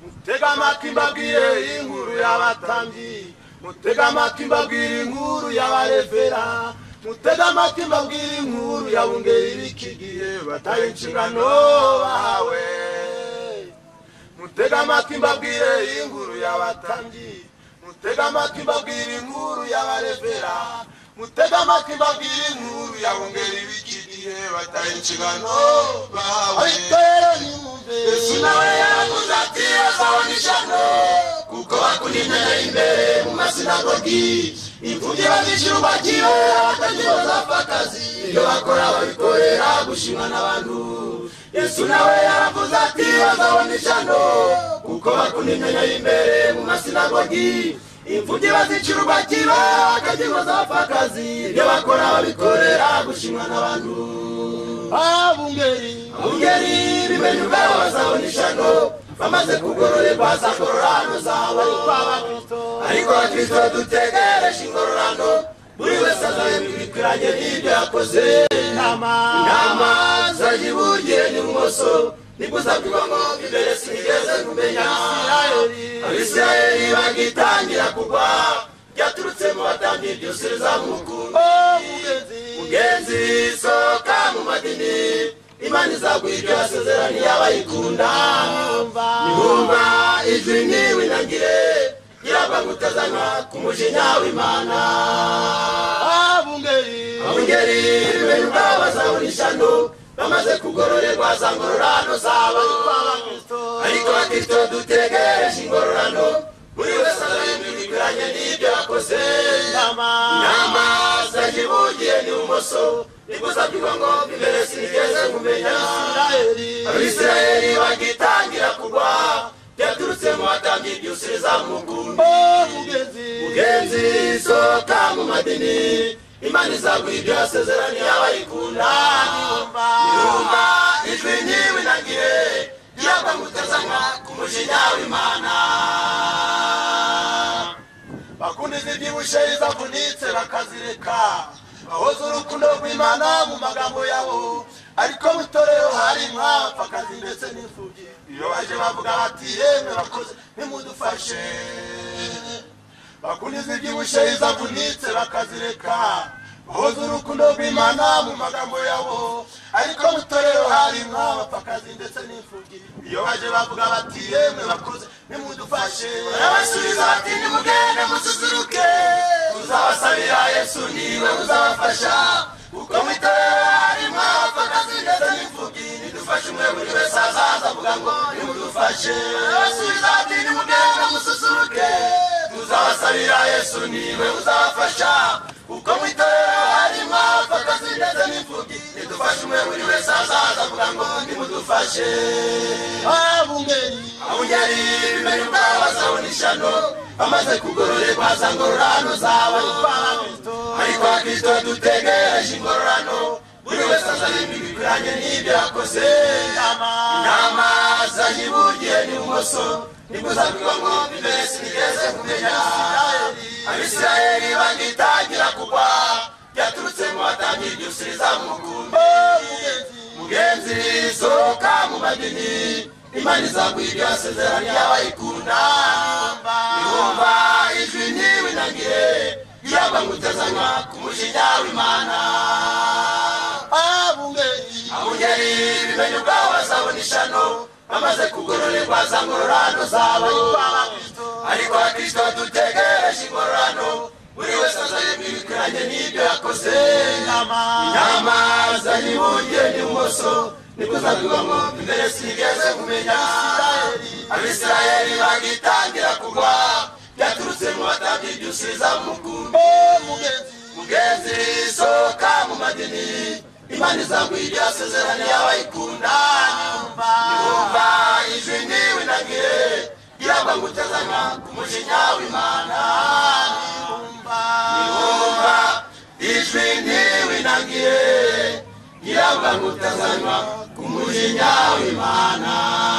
mutega amatwi mbabwire inkuru y'abatambyi mutega amatwi mbabwire inkuru y'abarevera mutega amatwi mbabwire inkuru ya bungeri bikigiye batari inshingano bahawe mutega amatwi mbabwire inkuru y'abatambyi mutega amatwi mbabwire inkuru y'abarevera mutega amatwi mbabwire inkuru ya bungeri bikigiye batari inshingano bahawe ariko rero nimwumve yesu nawe yaravuze ati azabona ishyano kuko bakunimera imbere mu masinagogi imfubyi bazishyira ubakire abatagira bazapfa akazi ibyo bakora babikorera gushimwa n'abantu yesu nawe yaravuze ati bazabona ishyano kuko bakunimera imbere mu masinagogi imfubyi bazicira ubakira akagira zapfa akazi ibyo bakora babikorera gushimwa n'abantu abungeri abungeri bimenye ubwabo bazabona ishyano bamaze kugororerwa za ngororano zabo ariko abakristo dutegereje ingororano buri wese azahembwa ibikwiranye n'ibyo yakoze inama zayibugiye n'ibumoso nibwo uzabwirwa ngo imbere sinigeze kumenya abisirayeli bagitangira kugwa byaturutse mu batambyi byose bizamukundi mugenzi sohoka mu madini imana izaguha ibyo yasezeraniye abayikunda nibumva ijwi ntiwinangire irava gutazanywa ku mujinya w'imana abungeri bene ubwabo bazabona ishyano bamaze kugororerwa za ngororano zabo ariko bakristo dutegereje ingororano buri wese azahembwa ibikwiranye n'ibyo yakoze inama zagibugiye n'ibumoso nibwo uzabwirwa ngo imbere sinigeze kumenya abisirayeli bagitangira kugwa byaturutse mu batambyi byose bizamukundi mugenzi sohoka mu madini imana izaguha ibyo yasezeraniye abayikunda yumva ijwi ntiwinagire yaba mutazanywa ku mujinya w'imana bakunda izibyibushye izavunitse bakazireka bahoza urukundo rw'imana mu magambo yabo ariko mu itorero hari mwapfakazi ndetse n'imfubyi iyo baje bavuga bati yemwe bakoze nimudufashe bakunda izibyibushye izavunitse bakazireka bahoza urukundo rw'imana mu magambo yabo ariko mu itorero harimo abapfakazi ndetse n'imfubyi iyo baje bavuga bati yemwe bakoze nimudufashe barabasubiza bati nimugende mususuruke uzabasabira yesu niwe uzabafasha kuko mu itorero harimo abapfakazi ndetse n'imfubyi nidufashe umwe buri wese azaza avuga ngo nimudufashe barabasubiza bati nimugende mususuruke uzabasabira yesu niwe uzabafasha kuko mu itorero harimo abapfakazi ndetse n'imfubyi nidufashe umwe buri wese azaza avuga ngo nimudufashe abungeri abungeri bimenye ubwabo bazabona ishyano bamaze kugororerwa za ngororano zabo ariko abakristo dutegereje ingororano buri wese azahembwa ibikwiranye n'ibyo yakoze inama zayibugiye n'ibumoso nibwo uzabwirwa ngo imbere sinigeze kumenya abisirayeli bagitangira kugwa byaturutse mu batambyi byose bizamukundi mugenzi sohoka mu madini imana izaguha ibyo yasezeraniye abayikunda yumva ijwi ntiwinagire yaba ngutazanywa ku mujinya w'imana abungeri bimenye ubwabo bazabona ishyano bamaze kugororerwa za ngororano zabo ariko abakristo dutegereje ingororano buri wese azahembwa ibikwiranye n'ibyo yakoze inama zayibugiye n'ibumoso nibwo uzabwirwa ngo imbere sinigeze kumenya abisirayeli bagitangira kugwa byaturutse mu batambyi byose bizamukundi mugenzi sohoka mu madini imana izaguha ibyo yasezeraniye abayikunda yumva ijwi ntiwinagire iragwa gutazanywa ku mujinya w'imana yumva ijwi ntiwinagire iragwa gutazanywa ku mujinya w'imana